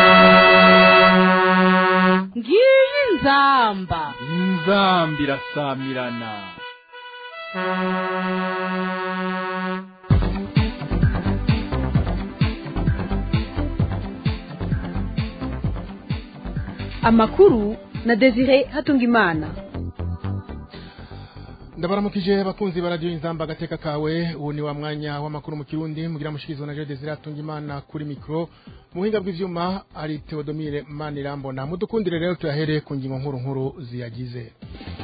ngiyi inzamba inzambi irasamirana amakuru na desire hatungimana ndabaramukije abakunzi ba radiyo inzamba agateka kawe ubu ni wa mwanya w'amakuru mu kirundi mugira mushikirizo na Desire Hatungimana kuri mikro mu buhinga bw'ivyuma ari Theodomire Manirambona mudukundire rero tuyahere ku ngingo nkuru nkuru ziyagize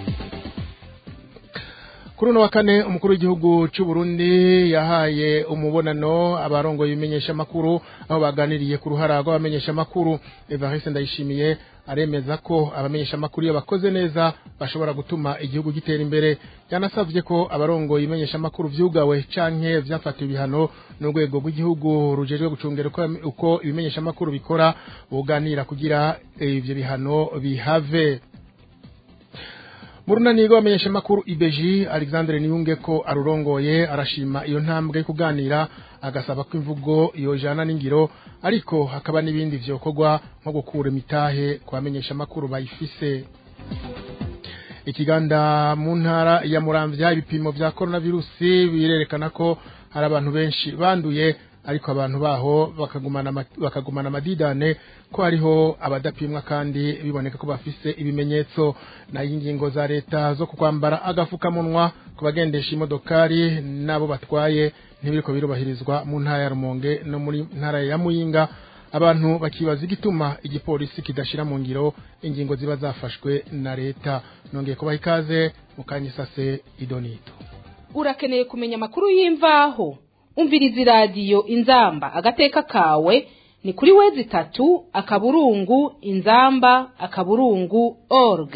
kuri uno wa kane umukuru w'igihugu cy'u Burundi yahaye umubonano abarongoye ibimenyesha makuru aho baganiriye ku ruhara rw'abamenyesha makuru Evariste Ndayishimiye aremeza ko abamenyesha makuru iyo bakoze neza bashobora gutuma igihugu gitera imbere yanasavye ko abarongoye ibimenyesha makuru vyugawe canke vyafatiwe ibihano n'urwego rw'igihugu rujejwe gucungera uko, uko ibimenyesha makuru bikora buganira kugira ivyo bihano bihave mu runani rw'abamenyesha makuru ibeji alexandre niyunge ko arurongoye arashima iyo ntambwe yo kuganira agasaba ko imvugo yojana n'ingiro ariko hakaba n'ibindi vyokorwa nko gukura imitahe ku bamenyesha makuru bayifise ikiganda mu ntara ya muramvya ibipimo vya coronavirusi birerekana ko hari abantu benshi banduye ariko abantu baho bakagumana bakagumana amadidane ko hariho abadapimwa kandi biboneka ko bafise ibimenyetso na ingingo za leta zo kwambara agafukamunwa ku bagendesha imodokari nabo batwaye ntibiriko birubahirizwa mu ntara ya Rumonge no muri ntara ya Muyinga abantu bakibaza igituma igipolisi kidashira mu ngiro ingingo ziba zafashwe na leta nongeye kubaha ikaze mukanyisase idonito urakeneye kumenya amakuru y'imvaho umviriza iradiyo inzamba agateka kawe ni kuri wezi itatu akaburungu inzamba akaburungu org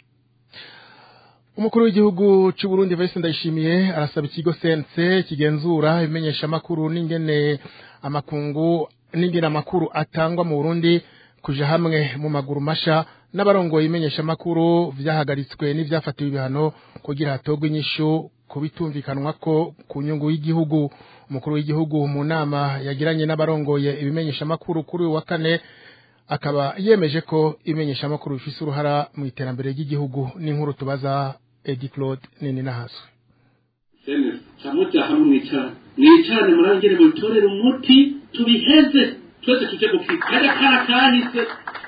umukuru w'igihugu cy'u Burundi Vice Ndayishimiye arasaba ikigo sense kigenzura ibimenyesha makuru n'ingene amakungu n'ingene amakuru atangwa mu Burundi kuja hamwe mu maguru masha n'abarongoye ibimenyesha makuru vyahagaritswe n'ivyafatiwe ibihano kugira hatogwe inyishu kubitumvikanwa ko ku nyungu y'igihugu umukuru w'igihugu mu nama yagiranye n'abarongoye ibimenyesha makuru kuri uyu wa kane akaba yemeje ko ibimenyesha makuru bifise uruhara mu iterambere ry'igihugu n'inkuru tubaza Edi Claude nini nahaswe camuja hamwe mwicara mwicarane murangere mubitorere umuti tubiheze twese tuje gukika kajya kara kahise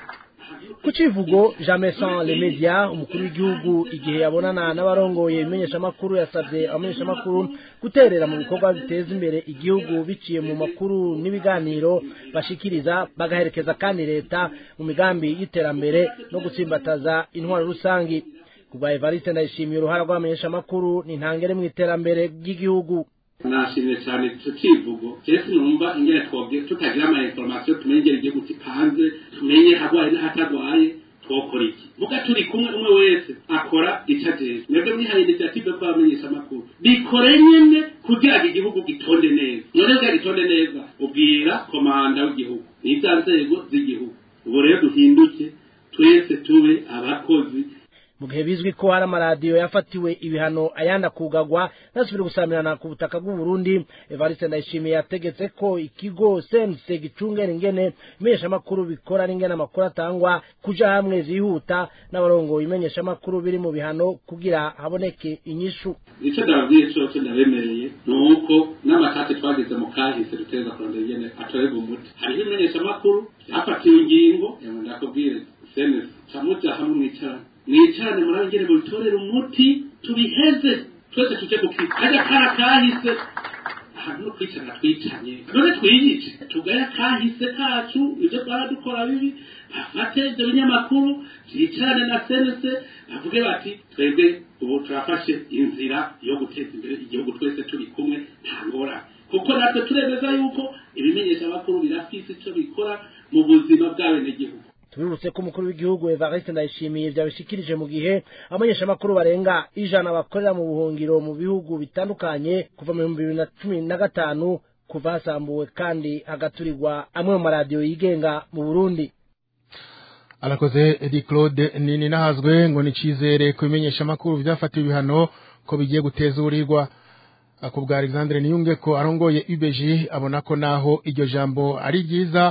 ku civugo jamais sans les médias umukuru w'igihugu igihe yabonana n'abarongoye ibimenyeshamakuru yasabye abamenyeshamakuru guterera mu bikorwa biteza imbere igihugu biciye mu makuru n'ibiganiro bashikiriza bagaherekeza kandi leta mu migambi y'iterambere no gutsimbataza intwaro rusangi kuva Evariste ndayishimiye uruhara rw'abamenyeshamakuru ni ntangere mu iterambere ry'igihugu nashimye cyane icyo kivugo jesi numva ingene twobwe tutagira ama information tumenye ingene igihugu kipanze tumenye hagwaye n'ahatagwaye twokora iki muga turi kumwe umwe wese akora icyo ajejwe mwebwe mwihaye initiative ko bamenyesha amakuru bikore nyene kugira ngo igihugu gitonde neza none kugira gitonde neza ubwira komanda w'igihugu n'ibya nzego z'igihugu ubu rero duhinduke twese tube abakozi mu gihe bizwi ko hari amaradiyo yafatiwe ibihano ayandi akugagwa ntasubire gusamirana ku butaka bw'u Burundi Evariste Ndayishimiye yategetse ko ikigo sense gicungera ingene imenyeshamakuru bikora n'ingene amakuru atangwa kuja hamwe zihuta n'abarongoye imenyeshamakuru biri mu bihano kugira haboneke inyishu icyo ndababwiye cose ndabemereye ni uko n'amatati twagize mu kahise duteza kurondera ingene atorerwa umuti hariho imenyeshamakuru byafatiwe ingingo ndakubwire senese camuja hamwe mwicarane mwicarane murangere mubitorere umuti tubiheze twese tuje gukika kajya kara kahise ahantu no kwicara twicanye none twiyice tugaya kahise kacu ibyo twara dukora bibi bafate ibyo binyamakuru vyicarane na senese bavuge bati twebwe ubu turafashe inzira yo guteza imbere igihugu twese turi kumwe nta ngorane kuko natwe turemeza yuko ibimenyesha amakuru birafise ico bikora mu buzima bw'abenegihugu tubibutse ko umukuru w'igihugu Evariste Ndayishimiye byabishikirije mu gihe abamenyeshamakuru barenga ijana bakorera mu buhungiro mu bihugu bitandukanye kuva mu bihumbi bibiri na cumi na gatanu kuva hasambuwe kandi hagaturirwa amwe mu maradiyo yigenga mu Burundi arakoze Edi Claude nini nahazwe ngo ni cizere ku bimenyeshamakuru vyafatiwe ibihano ko bigiye gutezurirwa akubwa Alexandre Niyunge ko arongoye UBG abona ko naho iryo jambo ari ryiza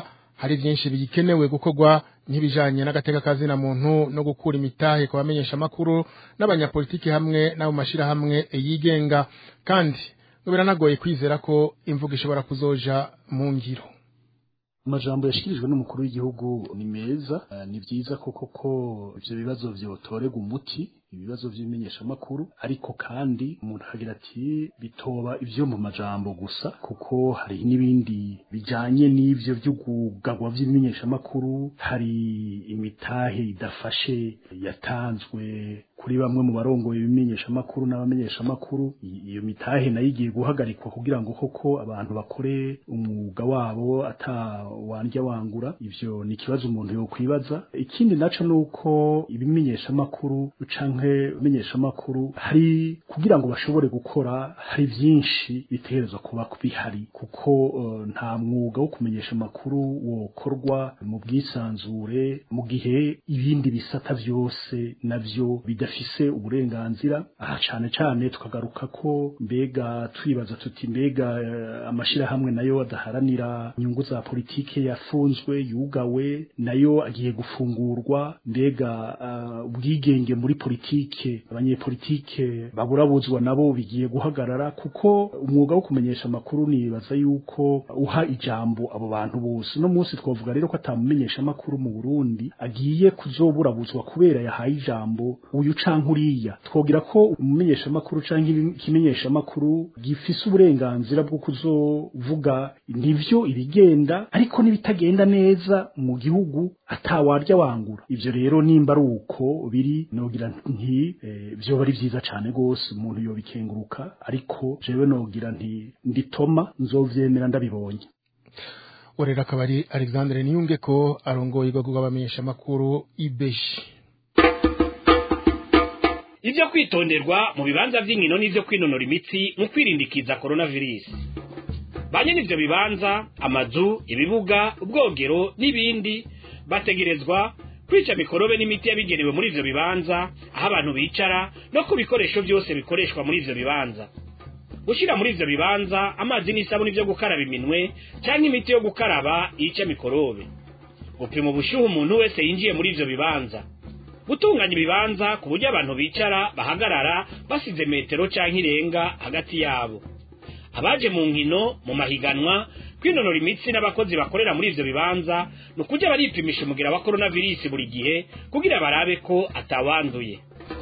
hari byinshi bigikenewe gukorwa nk'ibijanye n'agateka kazina muntu no gukura imitahe ku bamenyesha amakuru n'abanyapolitiki hamwe n'abo mashirahamwe yigenga kandi ngo biranagoye kwizera ko imvugo ishobora kuzoja mu ngiro amajambo yashikirijwe n'umukuru w'igihugu ni meza eh, ni vyiza koko ko ivyo bibazo vyotorega umuti ibibazo vy'imenyeshamakuru ariko kandi umuntu akagira ati bitoba ivyo mu majambo gusa kuko hari n'ibindi bijanye n'ivyo vy'ugugagwa vy'imenyeshamakuru hari imitahe idafashe yatanzwe kuri bamwe mu barongoye ibimenyeshamakuru n'abamenyeshamakuru I- iyo mitahe nayo igiye guhagarikwa kugira ngo koko abantu bakore umwuga wabo ata wandya wangura ivyo ni ikibazo umuntu yokwibaza ikindi naco nuko ibimenyeshamakuru canke ibimenyeshamakuru hari kugira ngo bashobore gukora hari vyinshi bitegerezwa kuba bihari kuko eh, nta mwuga wo kumenyesha amakuru wokorwa mu bwisanzure mu gihe ibindi bisata vyose navyo bidafise uburenganzira aha cane cane tukagaruka ko mbega twibaza tuti mbega eh, amashirahamwe nayo adaharanira inyungu za politike yafunzwe yugawe nayo agiye gufungurwa mbega uh, ubwigenge muri politike abanyepolitike baburabuzwa nabo bigiye guhagarara kuko umwuga wo kumenyesha amakuru nibaza yuko uha ijambo abo bantu bose no munsi twavuga rero ko atamumenyesha amakuru mu Burundi agiye kuzoburabuzwa kubera yahaye ijambo uyu canke uriya twogira ko umumenyesha amakuru canke ikimenyesha amakuru gifise uburenganzira bwo kuzovuga nivyo ibigenda ariko n'ibitagenda neza mu gihugu atawarya wangura ivyo rero nimba ari uko biri nogira nti eh, vyoba ari vyiza cane gose umuntu yobikenguruka ariko jewe nogira nti nditoma nzovyemera ndabibonye urera akaba ari alexandre niyunge ko arongoye urwego rw'abamenyesha amakuru ibeshi ibyo kwitonderwa mu bibanza by'inkino n'ibyo kwinonora imitsi mu kwirindikiza coronavirus banye n'ibyo bibanza amazu ibibuga ubwogero n'ibindi bategerezwa kwica mikorobe n'imiti yabigenewe muri ivyo bibanza aho abantu bicara no ku bikoresho byose bikoreshwa muri ivyo bibanza gushyira muri ivyo bibanza amazi n'isabuni byo gukaraba iminwe cyangwa imiti yo gukaraba yica mikorobe gupima ubushyuhe umuntu wese yinjiye muri ivyo bibanza gutunganya ibibanza ku buryo abantu bicara bahagarara basize metero cyangwa irenga hagati yabo abaje mu nkino mu mahiganwa kwinonora imitsi n'abakozi bakorera muri ivyo bibanza ni ukujya baripimisha umugira wa coronavirus buri gihe kugira barabe ko atawanduye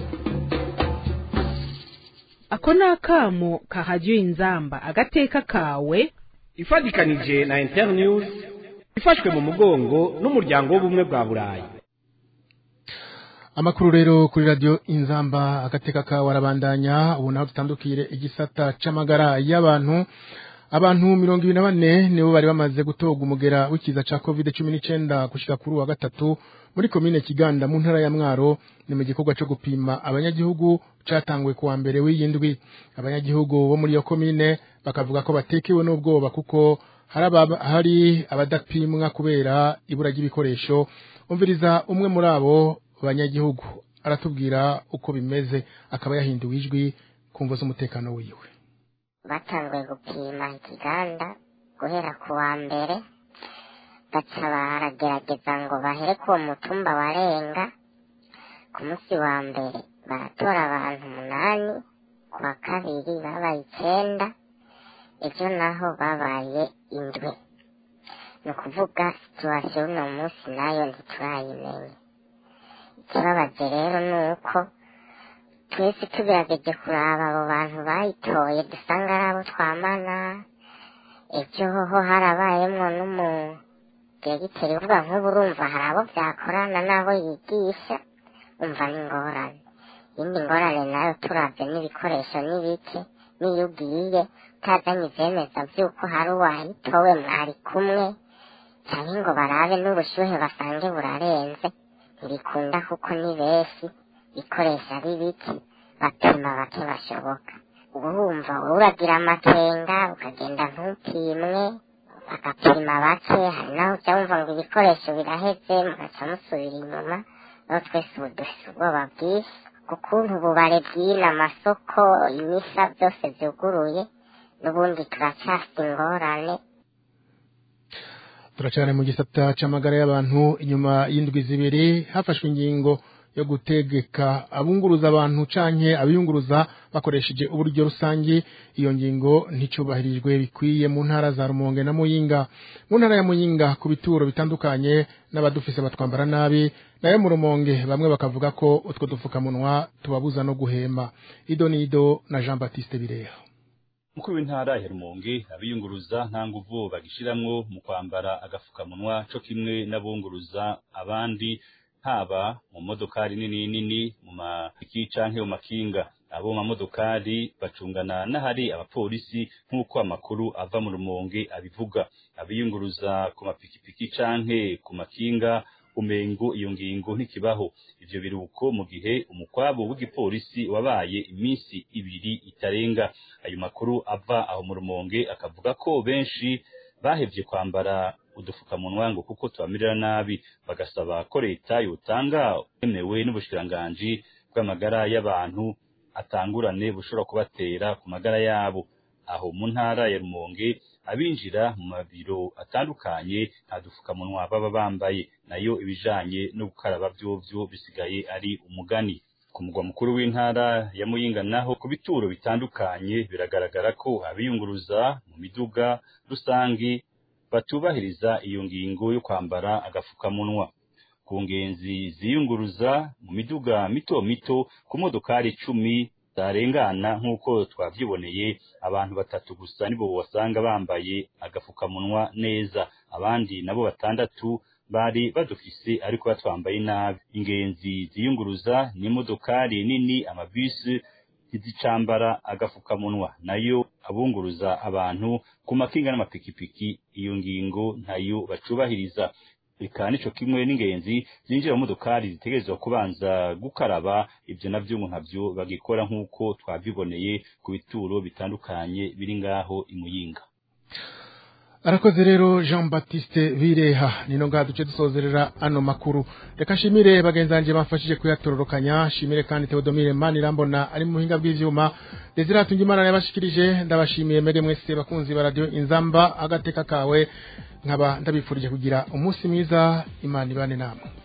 ako ni akamo kahajya inzamba agateka kawe ifatikanije na internews ifashwe mu mugongo n'umuryango w'ubumwe bwa burayi amakuru rero kuri radio inzamba agateka ka warabandanya ubu naho tutandukire igisata c'amagara y'abantu abantu mirongo ibiri na bane nibo bari bamaze gutoga umugera w'ikiza ca covid cumi n'icenda gushika kuri uwa gatatu muri komine kiganda mu ntara ya mwaro ni mu gikorwa co gupima abanyagihugu catanguwe kuwa mbere w'iyindwi abanyagihugu bo muri iyo komine bakavuga ko batekewe n'ubwoba kuko hari aba- hari abadapimwa kubera ibura ry'ibikoresho umviriza umwe muri abo banyagihugu aratubwira uko bimeze akaba yahinduwe ijwi ku mvo z'umutekano wiwe batanguye gupima ikiganda guhera ku wa mbere baca baragerageza ngo bahere ku uwo mutumba warenga ku munsi wa mbere baratora abantu umunani ku wa kabiri babaye icenda ejo naho babaye indwi ni ukuvuga situwasiyo uno munsi nayo ntiturayimenya ikibabaje rero ni uko twese tugerageje kuraba abo bantu bayitoye dusanga ari abo twamana ejo hoho harabayemwo n'umudiregiteri uvuga nk'ubu urumva hari abo byakorana n'abo yigisha umva ni ingorane iyindi ngorane nayo turavye n'ibikoresho n'ibiki n'iyo ugiye utazanye ivyemeza vy'uko hari uwayitowe mwari kumwe canke ngo barabe n'ubushuhe basange burarenze ntibikunda kuko ni benshi bikoresha ari bike bapima bake bashoboka uba wumva wowe uragira amakenga ukagenda ntupimwe bagapima bake hari naho uca wumva ngo ibikoresho biraheze mugaca musubira inyuma aho twese ubu dufise ubwoba bwinshi ukuntu ububare bw'ino amasoko imisa byose byuguruye n'ubundi turacyafite ingorane turacane mu gisata c'amagara y'abantu inyuma y'indwi zibiri hafashwe ingingo yo gutegeka abunguruza abantu canke abiyunguruza bakoresheje uburyo rusangi iyo ngingo nticubahirijwe bikwiye mu ntara za Rumonge na Muyinga mu ntara ya Muyinga ku bituro bitandukanye n'abadufise batwambara nabi nayo mu Rumonge bamwe bakavuga ko utwo dufukamunwa tubabuza no guhema Ido Nido na Jean Baptiste Bireha mukuru w'intara ya Rumonge abiyunguruza nta nguvu bagishiramwo mu kwambara agafukamunwa co kimwe n'abunguruza abandi haba mu modokari nini nini mu mapiki canke mu makinga abo mamodokari bacungana n'ahari abapolisi nk'uko amakuru ava mu Rumonge abivuga abiyunguruza ku mapikipiki canke ku makinga umengo iyo ngingo ntikibaho ivyo biruko mu gihe umukwabo w'igipolisi wabaye iminsi ibiri itarenga ayo makuru ava aho mu Rumonge akavuga ko benshi bahevye kwambara udufukamunwa ngo kuko tubamirira nabi bagasaba ko leta yotanga emewe n'ubushikiranganji bw'amagara y'abantu atangurane bushobora kubatera ku magara yabo aho mu ntara ya Rumonge abinjira mu mabiro atandukanye nta dufukamunwa baba bambaye nayo ibijanye no gukaraba vyovyo bisigaye ari umugani ku mugwa mukuru w'intara ya Muyinga naho ku bituro bitandukanye biragaragara ko abiyunguruza mu miduga rusangi batubahiriza iyo ngingo yo kwambara agafukamunwa ku ngenzi ziyunguruza mu miduga mito mito ku modokari icumi zarengana nk'uko twavyiboneye abantu batatu gusa nibo wasanga bambaye agafukamunwa neza abandi nabo batandatu bari badufise ariko batwambaye nabi ingenzi ziyunguruza n'imodokari nini amabisi ntizicambara agafukamunwa nayo abunguruza abantu ku makinga n'amapikipiki iyo ngingo ntayo bacubahiriza eka nico kimwe n'ingenzi zinjira mu modokari zitegerezwa kubanza gukaraba ivyo navyo ngo nkavyo bagikora nk'uko twavyiboneye ku bituro bitandukanye biri ngaho imuyinga arakoze rero jean baptiste bireha nino ngaha duce dusozerera ano makuru reka nshimire bagenzi banjye bamfashije kuyatororokanya nshimire kandi teodomire manirambona ari mu buhinga bw'ivyuma desire imana yabashikirije ndabashimiye mbere mwese bakunzi ba radiyo inzamba agateka kawe nkaba ndabifurije kugira umunsi mwiza imana ibane namwe